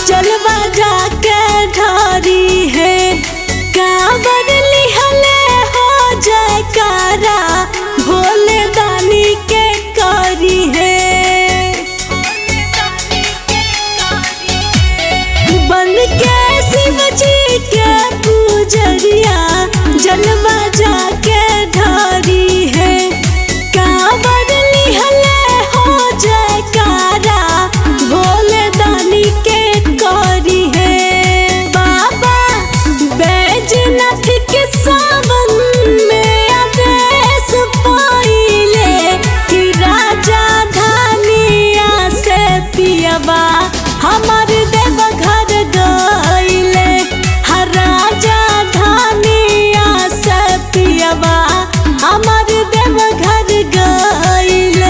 जलवा जाके ढारी है काबर लिहले हो जयकारा भोले दानी के करी है बन के शिव जी के पूजरिया जलवा जाके ढारी है काबर लिहले हो जयकारा भोले दानी के करी है बाबा बैजनाथ के सावन में आदेश पाइले कि राजा धानिया से पियबा हमर देव घर गइले हर राजा धानिया से पियबा हमर देव घर गइले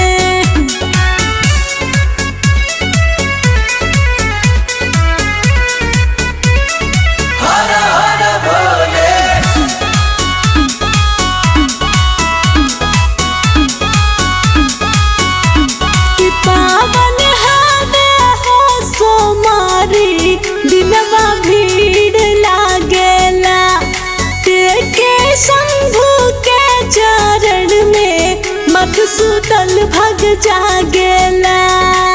हर हर भोले कि पावन हवे हो सोमारी दिनवा भीड़ लागेला के शंभु के चरण में मधुसूदन भग जागेला